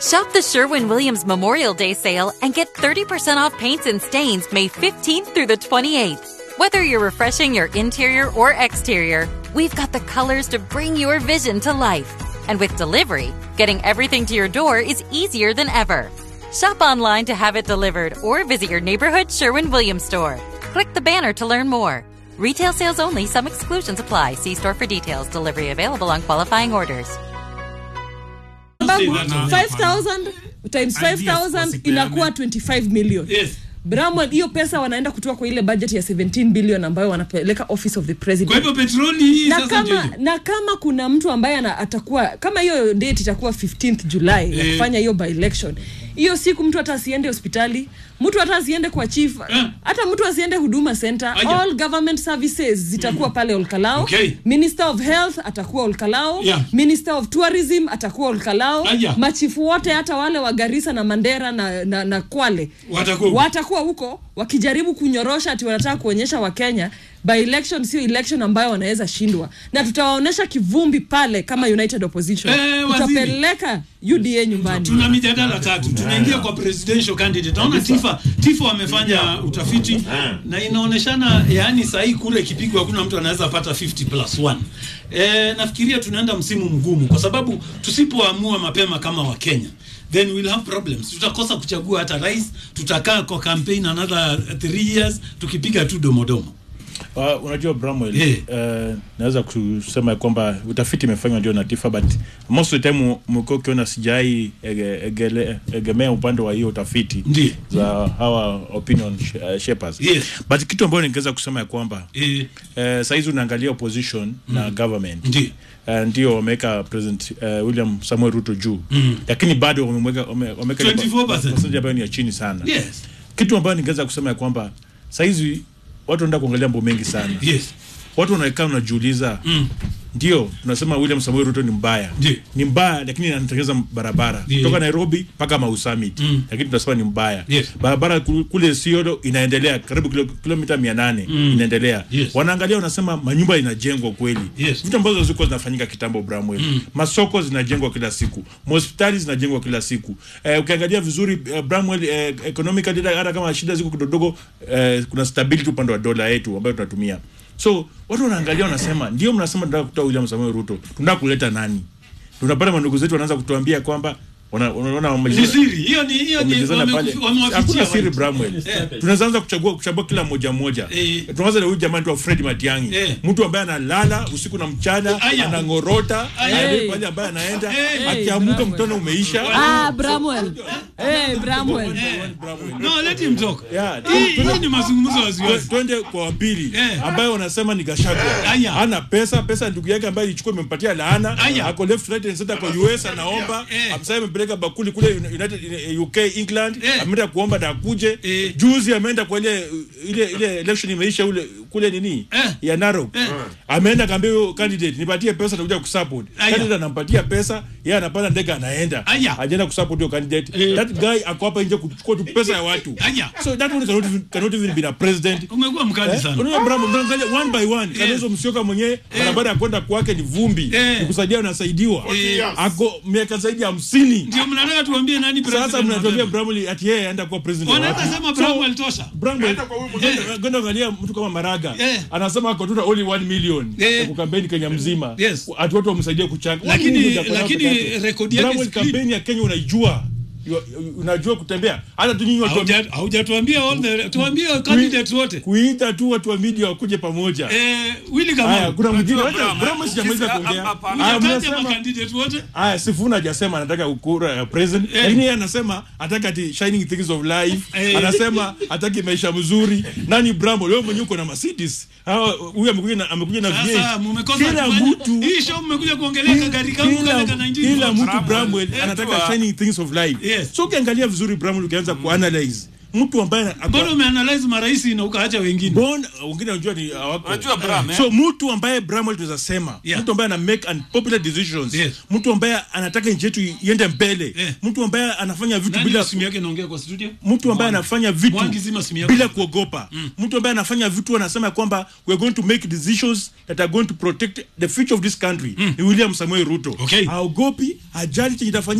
Shop the Sherwin Williams Memorial Day sale and get 30% off paints and stains May 15th through the 28th. Whether you're refreshing your interior or exterior, we've got the colors to bring your vision to life. And with delivery, getting everything to your door is easier than ever. Shop online to have it delivered or visit your neighborhood Sherwin Williams store. Click the banner to learn more. Retail sales only, some exclusions apply. See store for details. Delivery available on qualifying orders. sababu that now. 5000 times Ideas 5000 wasipeane. inakuwa 25 million Yes. Bramwell, hiyo pesa wanaenda kutoa kwa ile budget ya 17 billion ambayo wanapeleka office of the kwa president hivyo petroli hii na sasa ndio kama hiyo. na kama kuna mtu ambaye ana, atakuwa kama hiyo date itakuwa 15th July ya Eh. kufanya hiyo by election hiyo siku mtu hata asiende hospitali mtu hata asiende kwa chief Eh. hata mtu asiende huduma center Aya. all government services zitakuwa pale Olkalao Okay. minister of health atakuwa Olkalao Yeah. minister of tourism atakuwa Olkalao Aya. machifu wote hata wale wa Garissa na Mandera na, na, na Kwale Watakuwa huko. watakuwa huko wakijaribu kunyorosha ati wanataka kuonyesha wakenya by election sio election ambayo wanaweza shindwa na tutawaonyesha kivumbi pale kama united opposition Eh, waziri. tutapeleka uda nyumbani tuna mijadala tatu tunaingia kwa presidential candidate naona tifa tifa wamefanya utafiti na inaoneshana yaani sahii kule ikipigwa hakuna mtu anaweza pata 50 plus 1 e, nafikiria tunaenda msimu mgumu kwa sababu tusipoamua mapema kama wakenya then we'll have problems tutakosa kuchagua hata rais tutakaa kwa campaign another 3 years tukipiga tu domodomo Uh, unajua Bramwell Yeah. uh, naweza kusema ya kwamba utafiti imefanywa ndio na TIFA but most of the time mko ukiona sijai ege, egele- egemea upande wa hiyo utafiti Ndiyo. za hawa opinion sh- uh, shapers Yes. but kitu ambayo ningeweza kusema ya kwamba e, uh, saizi unaangalia opposition na government Ndiyo. Uh, ndio wameweka president uh, William Samuel Ruto juu mm. lakini bado wameweka wame- wameweka ile 24%. percentage ambayo ni ya chini sana yes kitu ambayo ningeweza kusema ya kwamba saizi watu wanaenda kuangalia mambo mengi sana yes watu wanakaa unajiuliza mm. ndio tunasema William Samoei Ruto ni mbaya Ndio. ni mbaya lakini anatengeneza barabara Ndio. kutoka Nairobi mpaka Mau Summit Mm. lakini tunasema ni mbaya Yes. barabara ku- kule Siolo inaendelea karibu kilo, kilomita mia nane inaendelea Yes. wanaangalia wanasema manyumba inajengwa kweli Yes. vitu ambazo zilikuwa zinafanyika kitambo Bramwell masoko zinajengwa kila siku hospitali zinajengwa kila siku eh, ukiangalia vizuri eh, Bramwell eh, economically hata kama shida ziko kidogo eh, kuna stability upande wa dola yetu ambayo tunatumia so watu wanaangalia wanasema ndio mnasema tunataka kutoa William Samoei Ruto tunataka kuleta nani tunapata mandugu zetu wanaanza kutuambia kwamba wana- unaona ni siri hiyo ni hiyo ni wamejazana pale wame- wamewafichia hakuna siri watu. Bramwell Eh. tunaweza anza kuchagua kuchagua kila mmoja mmoja Eh. tunaanza na huyu jamaa tu Fred Matiang'i Eh. mtu ambaye analala usiku na mchana Aya. anangorota Aya. anaenda pale ambaye anaenda Eh. akiamuka Bramwell. mtono umeisha ah Bramwell eh Bramwell no let him talk Yeah. hii hii ni mazungumzo Twe- waziwazi twende kwa wapili Eh. ambayo wanasema ni Gachagua Aya. ana pesa pesa ndugu yake ambaye ilichukua imempatia laana Aya. ako left right and center kwa US anaomba Eh. sasa amepeleka bakuli kule United eh, UK England Eh. ameenda kuomba na akuje Eh. juzi ameenda kwa ile ile ile election imeisha ule kule nini Eh. ya Narok Eh. ameenda kaambia huyo candidate nipatie pesa nitakuja kusupport Aya. candidate anampatia pesa yeye anapanda ndege anaenda Aya. hajaenda kusupport hiyo candidate Eh. that guy ako hapa nje kuchukua tu pesa ya watu Aya. so that one cannot even, cannot even be a president umekuwa mkali sana unaona Bravo, mnaangalia one by one Kalonzo Musyoka mwenyewe barabara ya kwenda kwake ni vumbi Eh. nikusaidia unasaidiwa Eh. ako miaka zaidi ya hamsini ndio mnataka tuambie nani sasa president mnatuambia mapema? Bramwell ati yeye aenda kuwa president wanaweza wapi? sema So, Bramwell tosha Bramwell, kwenda angalia mtu kama Maraga Eh. anasema ako tu na only 1 million Eh. ya kukampeni Kenya mzima Yes. ati watu wamsaidie kuchanga Lakini- One million itakuwa lakini peke yake. rekodi yake Bramwell is clean. kampeni ya Kenya unaijua You- unajua kutembea hata tu nyinyi watu wa- Hauja- haujatuambia all the tuambie candidates wote kuita tu watu wa media wakuje pamoja eh Willy haya Kamau kuna mwingine Unajua, wacha Bram, Bramwell sijamaliza sisi kuongea hapa- Haya, hujataja mnasema makandidate wote Aya, Sifuna hajasema anataka kura ya president Eh. lakini yeye anasema ataka ati shining things of life Eh. anasema ataki maisha mzuri nani Brambo leo mwenyewe uko na Mercedes hawa huyu amekuja na amekuja na sasa V8 mmekosa kila kufanya- mtu hii show mmekuja kuongelea kagari kangu kila, kale kana injini kila vote. mtu Bramwell Eh, anataka tu- shining things of life Yes. so ukiangalia vizuri Bramwell ukianza kuanalyze mtu ambaye ako- mbona umeanalyze marais na ukaacha wengine Mbona wengine wanajua ni hawako. Unajua, Bram, eh? So mtu ambaye Bramwell tunaweza sema, Yeah. mtu ambaye ana make unpopular decisions, Yes. mtu ambaye anataka nchi yetu iende mbele, Eh. mtu ambaye anafanya vitu nani bila simu yake naongea kwa studio mtu ambaye anafanya vitu Mwangi zima simu yako. bila kuogopa mtu ambaye anafanya vitu anasema kwamba we are going to make decisions that are going to protect the future of this country ni William Samoei Ruto Okay. haogopi hajali chenye itafanyika